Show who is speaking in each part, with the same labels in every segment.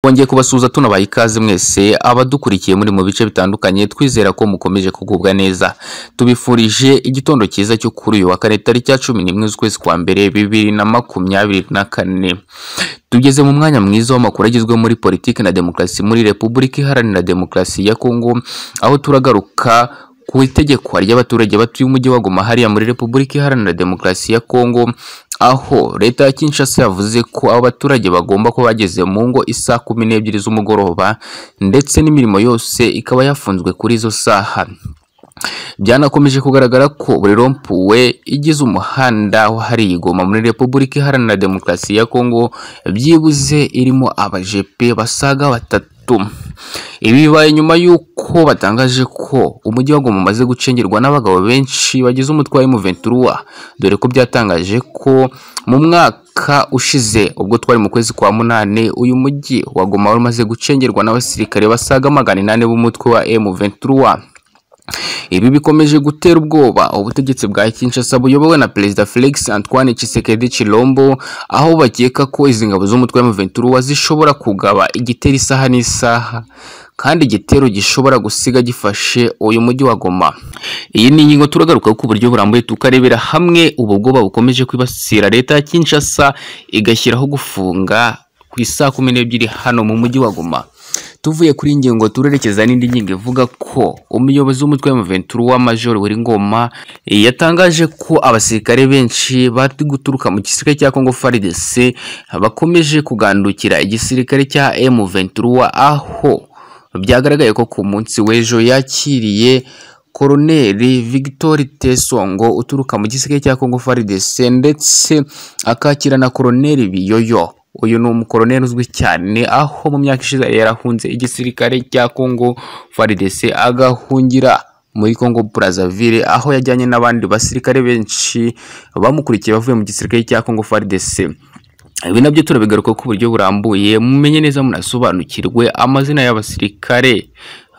Speaker 1: twongeye kubasuhuza tunabaha ikaze mwese abadukurikiye muri mu bice bitandukanye twizera ko mukomeje kugubwa neza tubifurije igitondo cyiza cyo kuri uyu wa kane tariki ya cumi n'imwe z'ukwezi kwa mbere bibiri na makumyabiri na kane tugeze mu mwanya mwiza w'amakuru agezweho muri politiki na demokarasi muri repubulika iharanira demokarasi ya kongo aho turagaruka ku itegekwa ry'abaturage batuye umujyi wa Goma hariya muri repubulika iharanira demokarasi ya kongo aho leta ya Kinshasa yavuze ko abo baturage bagomba kuba bageze mu ngo isaha kumi n'ebyiri z'umugoroba ndetse n'imirimo yose ikaba yafunzwe kuri izo saha byanakomeje kugaragara ko buri rompuwe igize umuhanda wahariye igoma muri repubulika iharanira demokarasi ya kongo byibuze irimo abajepe basaga batatu ibi bibaye nyuma y'uko batangaje ko umujyi wa Goma umaze gucengerwa n'abagabo benshi bagize umutwe wa M23 dore ko byatangaje ko mu mwaka ushize ubwo twari mu kwezi kwa munane uyu mujyi wa Goma wari umaze gucengerwa n'abasirikare basaga magana inane b'umutwe wa M23 ibi bikomeje gutera ubwoba ubutegetsi bwa Kinshasa buyobowe na Perezida Felix Antoine Tshisekedi Chilombo aho bakeka ko izi ngabo z'umutwe wa M23 zishobora kugaba igitero isaha n'isaha kandi igitero gishobora gusiga gifashe uyu mujyi wa Goma iyi ni ingingo turagaruka ku buryo burambuye tukarebera hamwe ubu bwoba bukomeje kwibasira leta ya Kinshasa igashyiraho gufunga ku isaha kumi n'ebyiri hano mu mujyi wa Goma tuvuye kuri ingingo turerekeza n'indi ngingo ivuga ko umuyobozi w'umutwe wa M23 wa Major Ngoma yatangaje ko abasirikare benshi bari guturuka mu gisirikare cya Congo FARDC bakomeje kugandukira igisirikare cya M23 aho byagaragaye ko ku munsi w'ejo yakiriye Koroneri Victor Tesongo uturuka mu gisirikare cya Congo FARDC ndetse akakira na Koroneri Biyoyo uyu ni umukoroneri uzwi cyane aho mu myaka ishize yarahunze igisirikare cya Congo FARDC agahungira muri Congo Brazzaville aho yajyanye n'abandi basirikare benshi bamukurikiye bavuye mu gisirikare cya Congo FARDC ibi nabyo turabigaruka ku buryo burambuye mumenye neza munasobanukirwe amazina y'abasirikare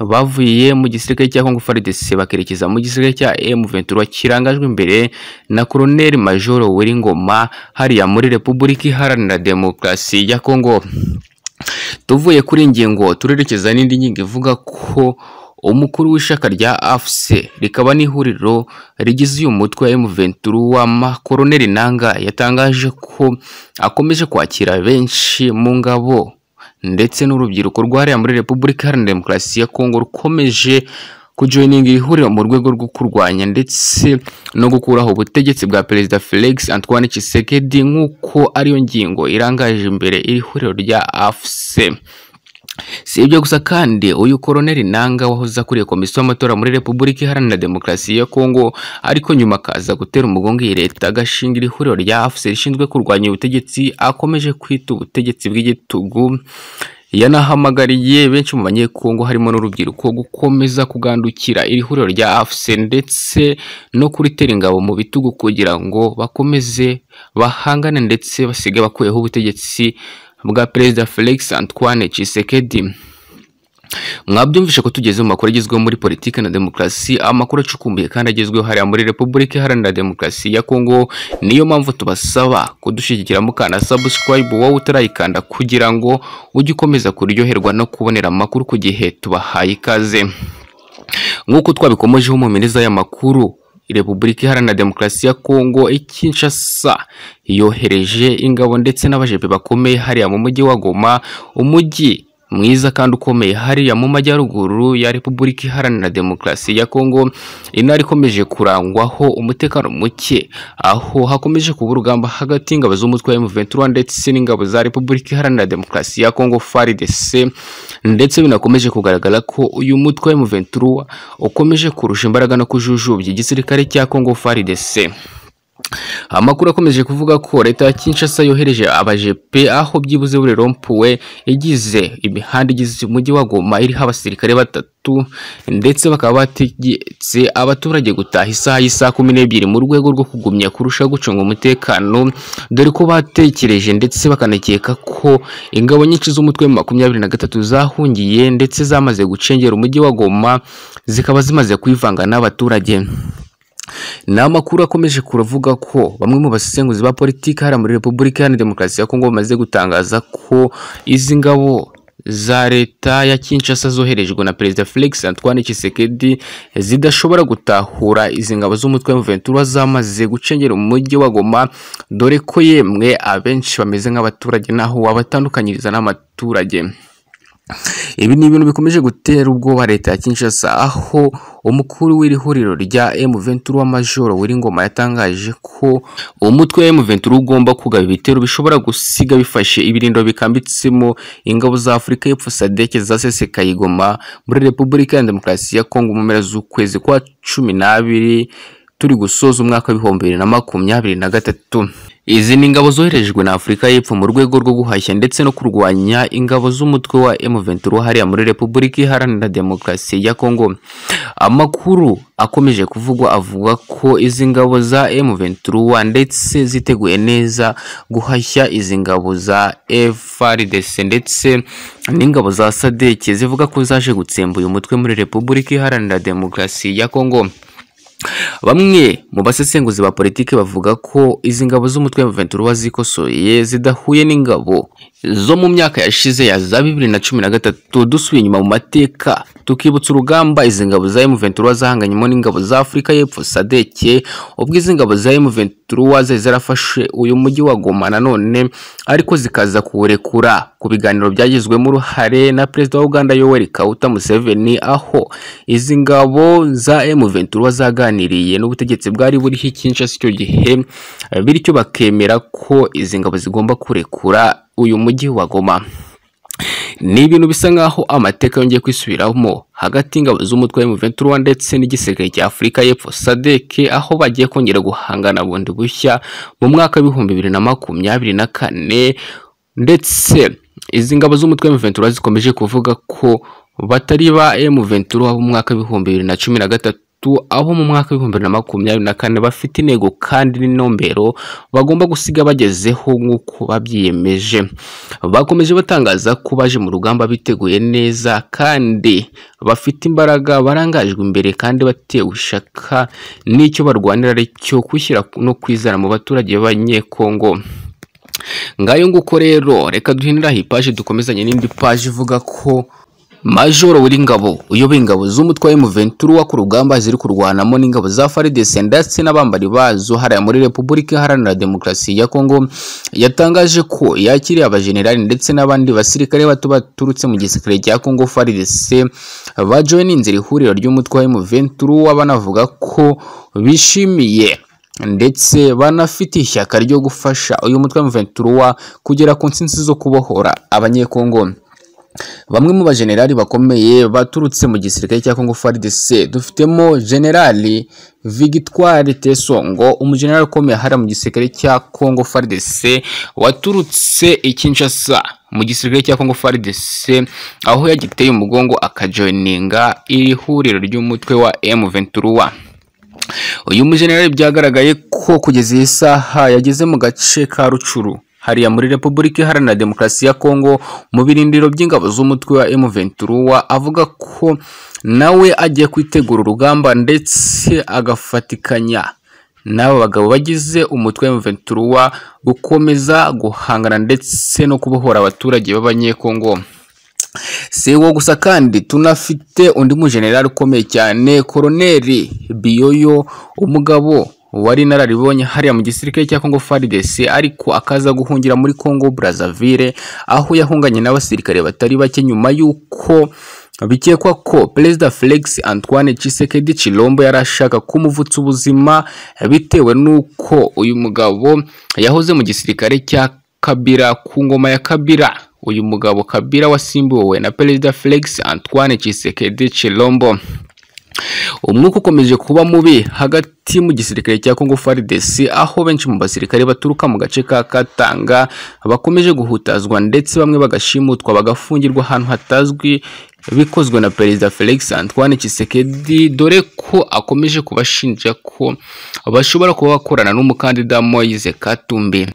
Speaker 1: bavuye mu gisirikare cya Congo FARDC bakerekeza mu gisirikare cya M23 kirangajwe imbere na Colonel Major Ngoma hariya muri Repubulika Iharanira Demokarasi ya Congo tuvuye kuri ingingo turerekeza n'indi ngingo ivuga ko umukuru w'ishaka rya AFC rikaba n'ihuriro rigize uyu mutwe wa M23 wa Makoroneli Nanga yatangaje ko akomeje kwakira benshi mu ngabo ndetse n'urubyiruko rwariya muri Repubulika Iharanira Demokarasi ya Kongo rukomeje kujoininga iri huriro mu rwego rwo kurwanya ndetse no gukuraho ubutegetsi bwa Perezida Felix Antoine Tshisekedi nk'uko ariyo ngingo irangaje imbere iri huriro rya AFC si ibyo gusa kandi uyu koroneri nanga wahoze akuriye komisiyo y'amatora muri repubulika iharanira demokarasi ya kongo ariko nyuma akaza gutera umugongo iyi leta agashinga iri huriro rya afuse rishinzwe kurwanya ubutegetsi akomeje kwita ubutegetsi bw'igitugu yanahamagariye benshi mu banyekongo harimo n'urubyiruko gukomeza kugandukira iri huriro rya afuse ndetse no kuritera ingabo mu bitugu kugira ngo bakomeze bahangane ndetse basige bakuyeho ubutegetsi bwa perezida Felix Antoine Tshisekedi mwabyumvishe ko tugeze mu makuru agezweho muri politiki na demokarasi amakuru acukumbuye kandi agezweho hariya muri repubulika iharanira demokarasi ya kongo niyo mpamvu tubasaba kudushyigikira mukana subscribe wowe utarayikanda kugira ngo ujye ukomeza kuryoherwa no kubonera amakuru ku gihe tubahaye ikaze nk'uko twabikomojeho mu mineza y'amakuru Repubulika Iharanira Demokarasi ya Kongo ikinshasa yohereje ingabo ndetse n'abajepe bakomeye hariya mu mujyi wa Goma umujyi mwiza kandi ukomeye hariya mu majyaruguru ya Repubulika Iharanira Demokarasi ya Kongo intara ikomeje kurangwaho umutekano muke aho hakomeje kuba urugamba hagati y'ingabo z'umutwe wa M23 ndetse n'ingabo za Repubulika Iharanira Demokarasi ya Kongo FARDC ndetse binakomeje kugaragara ko uyu mutwe wa M23 ukomeje kurusha imbaraga no kujujubya igisirikare cya Kongo FARDC amakuru akomeje kuvuga ko leta ya Kinshasa yohereje abajepe aho byibuze buri rompuwe igize imihanda igize umujyi wa Goma iriho abasirikare batatu ndetse bakaba bategetse abaturage gutaha isaha y'isaha kumi n'ebyiri mu rwego rwo kugumya kurusha gucunga umutekano dore ko batekereje ndetse bakanakeka ko ingabo nyinshi z'umutwe makumyabiri na gatatu zahungiye ndetse zamaze gucengera umujyi wa Goma zikaba zimaze kwivanga n'abaturage ni amakuru akomeje kuravuga ko bamwe mu basesenguzi ba politiki hariya muri repubulika iharanira demokarasi ya kongo bamaze gutangaza ko izi ngabo za leta ya Kinshasa zoherejwe na Perezida Felix Antoine Tshisekedi zidashobora gutahura izi ngabo z'umutwe wa Ventura zamaze gucengera umujyi wa Goma dore ko yemwe abenshi bameze nk'abaturage naho wabatandukanyiriza n'abaturage ibi ni ibintu bikomeje gutera ubwoba leta ya Kinshasa aho umukuru w'iri huriro rya M23 w'amajoro Wiringoma yatangaje ko umutwe wa M23 ugomba kugaba ibitero bishobora gusiga bifashe ibirindo bikambitsemo ingabo za Afurika y'Epfo SADC zasesekaye i Goma muri Repubulika ya Demokarasi ya Kongo mu mpera z'ukwezi kwa cumi n'abiri turi gusoza umwaka w'ibihumbi bibiri na makumyabiri na gatatu izi ni ingabo zoherejwe na Afurika y'Epfo mu rwego rwo guhashya ndetse no kurwanya ingabo z'umutwe wa M23 hariya muri Repubulika Iharanira Demokarasi ya Kongo amakuru akomeje kuvugwa avuga ko izi ngabo za M23 ndetse ziteguye neza guhashya izi ngabo za FARDC ndetse n'ingabo za SADC zivuga ko zaje gutsemba uyu mutwe muri Repubulika Iharanira Demokarasi ya Kongo Bamwe mu basesenguzi ba politiki bavuga ko izi ngabo z'umutwe wa Ventura zikosoye zidahuye n'ingabo zo mu myaka yashize ya za bibiri na cumi na gatatu dusubiye inyuma mu mateka tukibutsa urugamba izi ngabo za M23 zahanganyemo n'ingabo za Afurika y'Epfo SADC ubwo izi ngabo za M23 zari zarafashe uyu mujyi wa Goma nanone ariko zikaza kuwurekura ku biganiro byagizwemo uruhare na perezida wa Uganda Yoweri Kaguta Museveni aho izi ngabo za M23 zaganiriye baganiriye n'ubutegetsi bwari buriho Kinshasa icyo gihe bityo bakemera ko izi ngabo zigomba kurekura uyu mujyi wa Goma ni ibintu bisa nk'aho amateka yongeye kwisubiramo hagati y'ingabo z'umutwe wa M23 ndetse n'igisirikare cya Afurika y'Epfo SADC aho bagiye kongera guhangana bundi bushya mu mwaka w'ibihumbi bibiri na makumyabiri na kane ndetse izi ngabo z'umutwe wa M23 zikomeje kuvuga ko batari ba M23 mu mwaka w'ibihumbi bibiri na cumi na gatatu abo mu mwaka w'ibihumbi bibiri na makumyabiri na kane bafite intego kandi n'intumbero bagomba gusiga bagezeho nk'uko babyiyemeje bakomeje batangaza ko baje mu rugamba biteguye neza kandi bafite imbaraga barangajwe imbere kandi batewe ishaka n'icyo barwanira ari cyo kwishyira no kwizana mu baturage b'abanyekongo ngayo nguko rero reka duhiniraho ipaji dukomezanye n'indi paji ivuga ko Majoro Wiringabo uyoboye ingabo z'umutwe wa M23 ku rugamba ziri kurwanamo n'ingabo za FARDC ndetse n'abambari bazo hariya muri Repubulika Iharanira Demokarasi ya Kongo yatangaje ko yakiriye abajenerali ndetse n'abandi basirikare bato baturutse mu gisirikare cya Kongo FARDC bajoyininze ihuriro ry'umutwe wa M23 banavuga ko bishimiye ndetse banafite ishyaka ryo gufasha uyu mutwe wa M23 kugera ku nsinzi zo kubohora abanyekongo Bamwe mu bajenerali bakomeye baturutse mu gisirikare cya Congo FARDC dufitemo generali Victoire Tesongo umujenerali ukomeye hara mu gisirikare cya Congo FARDC waturutse i Kinshasa mu gisirikare cya Congo FARDC aho yagiteye umugongo akajoininga iri huriro ry'umutwe wa M23 uyu mujenerali byagaragaye ko kugeza iyi saha yageze mu gace ka Rucuru hariya muri Repubulika Iharanira Demokarasi ya Kongo mu birindiro by'ingabo z'umutwe wa M23 avuga ko nawe agiye kwitegura urugamba ndetse agafatikanya n'aba bagabo bagize umutwe wa M23 gukomeza guhangana ndetse no kubohora abaturage b'abanyekongo si uwo gusa kandi tunafite undi mujenerali ukomeye cyane koroneri biyoyo umugabo wari inararibonye hariya mu gisirikare cya Congo FARDC ariko akaza guhungira muri Congo Brazzaville aho yahunganye n'abasirikare batari bake nyuma y'uko bikekwa ko Perezida Felix Antoine Tshisekedi Chilombo yari ashaka kumuvutsa ubuzima bitewe n'uko uyu mugabo yahoze mu gisirikare cya Kabila ku ngoma ya Kabila uyu mugabo Kabila wasimbuwe na Perezida Felix Antoine Tshisekedi Chilombo umwuka ukomeje kuba mubi hagati mu gisirikare cya Congo FARDC aho benshi mu basirikare baturuka mu gace ka Katanga bakomeje guhutazwa ndetse bamwe bagashimutwa bagafungirwa ahantu hatazwi bikozwe na Perezida Felix Antoine Tshisekedi dore ko akomeje kubashinja ko bashobora kuba bakorana n'umukandida Moise Katumbi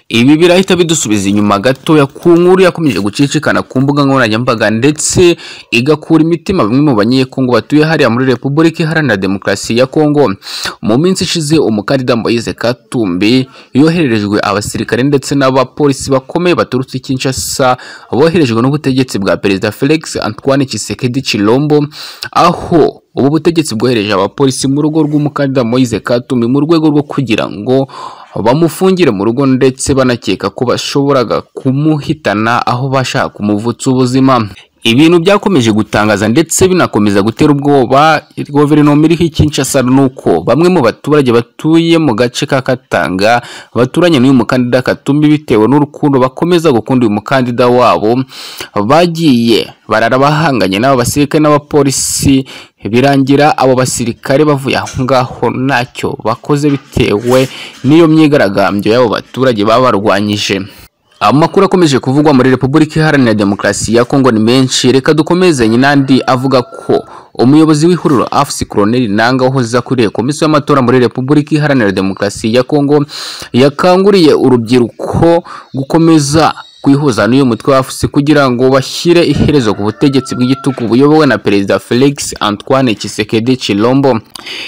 Speaker 1: ibi birahita bidusubiza inyuma gatoya ku nkuru yakomeje gucicikana ku mbuga nkoranyambaga ndetse igakura imitima bamwe mu banyekongo batuye hariya muri repubulika iharanira demokarasi ya kongo mu minsi ishize umukandida moise katumbi yohererejwe abasirikare ndetse n'abapolisi bakomeye baturutse i kinshasa boherejwe n'ubutegetsi bwa perezida felix antoine tshisekedi chilombo aho ubu butegetsi bwohereje abapolisi mu rugo rw'umukandida moise katumbi mu rwego rwo kugira ngo bamufungire mu rugo ndetse banakeka ko bashoboraga kumuhitana aho bashaka kumuvutsa ubuzima ibintu byakomeje gutangaza ndetse binakomeza gutera ubwoba guverinoma iriho ikinshasa ni uko bamwe mu baturage batuye mu gace ka katanga baturanye n'uyu mukandida katumbi bitewe n'urukundo bakomeza gukunda uyu mukandida wabo bagiye barara bahanganye n'aba basirikare n'abapolisi birangira abo basirikare bavuye aho ngaho ntacyo bakoze bitewe n'iyo myigaragambyo y'abo baturage baba barwanyije amakuru akomeje kuvugwa muri repubulika iharanira demokarasi ya kongo ni menshi reka dukomezanye n'andi avuga ko umuyobozi w'ihuriro afc colonel nanga wahoze akuriye komisiyo y'amatora muri repubulika iharanira demokarasi ya kongo yakanguriye urubyiruko gukomeza kwihuza n'uyu mutwe wa afc kugira ngo bashyire iherezo ku butegetsi bw'igitugu buyobowe na perezida felix antoine tshisekedi chilombo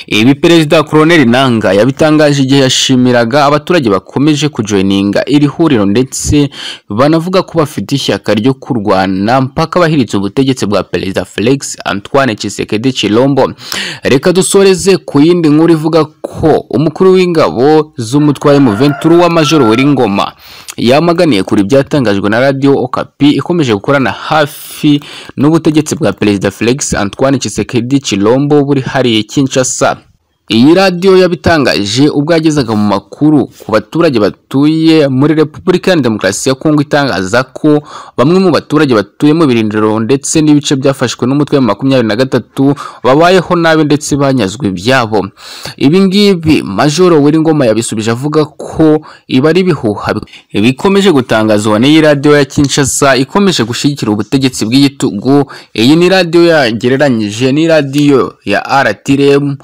Speaker 1: ibi perezida colonel nanga yabitangaje igihe yashimiraga abaturage bakomeje kujoyininga iri huriro ndetse banavuga ko bafite ishyaka ryo kurwana mpaka bahiritse ubutegetsi bwa perezida felix antoine tshisekedi chilombo reka dusoreze ku yindi nkuru ivuga ko umukuru w'ingabo z'umutwe wa m23 wa majoro weringoma yamaganiye kuri byatangajwe na radio Okapi ikomeje gukorana hafi n'ubutegetsi bwa perezida Felix Antoine Tshisekedi Chilombo buri hariye Kinshasa iyi radiyo yabitangaje ubwo yagezaga mu makuru ku baturage batuye muri repubulika ya demokarasi ya kongo itangaza ko bamwe mu baturage batuye mu birindiro ndetse n'ibice byafashwe n'umutwe wa makumyabiri na gatatu babayeho nabi ndetse banyazwe ibyabo ibi ngibi majoro w'ingoma yabisubije avuga ko ibi ari ibihuha bikomeje gutangazwa n'iyi radiyo ya kinshasa ikomeje gushyigikira ubutegetsi bw'igitugu iyi ni radiyo yagereranyije n'iradiyo ya aratiremu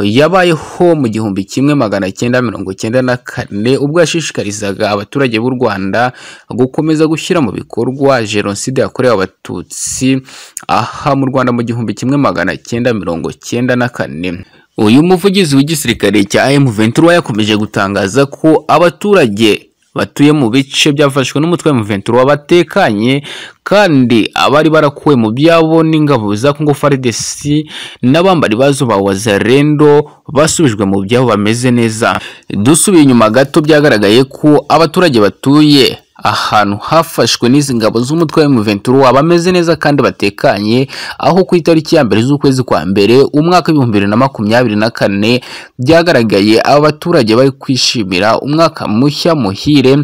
Speaker 1: yabayeho mu gihumbi kimwe magana cyenda mirongo cyenda na kane ubwo yashishikarizaga abaturage b'u Rwanda gukomeza gushyira mu bikorwa jenoside yakorewe abatutsi aha mu Rwanda mu gihumbi kimwe magana cyenda mirongo cyenda na kane uyu muvugizi w'igisirikare cya M23 yakomeje gutangaza ko abaturage batuye mu bice byafashwe n'umutwe wa M23 batekanye kandi abari barakuwe mu byabo n'ingabo za Congo FARDC n'abambari bazo ba Wazalendo basubijwe mu byabo bameze neza dusubiye inyuma gato byagaragaye ko abaturage batuye ahantu hafashwe n'izi ngabo z'umutwe wa M23 bameze neza kandi batekanye aho ku itariki ya mbere z'ukwezi kwa mbere umwaka w'ibihumbi bibiri na makumyabiri na kane byagaragaye abaturage bari kwishimira umwaka mushya muhire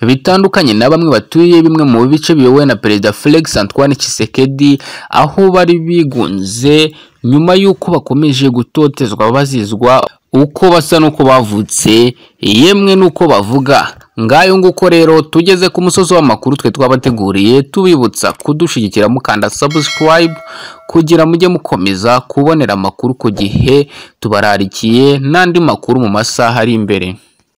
Speaker 1: bitandukanye na bamwe batuye bimwe mu bice biyobowe na perezida Felix Antoine Tshisekedi aho bari bigunze nyuma y'uko bakomeje gutotezwa bazizwa uko basa n'uko bavutse yemwe n'uko bavuga ngayo nguko rero tugeze ku musozi w'amakuru twe twabateguriye tubibutsa kudushyigikira mukanda subscribe kugira mujye mukomeza kubonera amakuru ku gihe tubararikiye n'andi makuru mu masaha ari imbere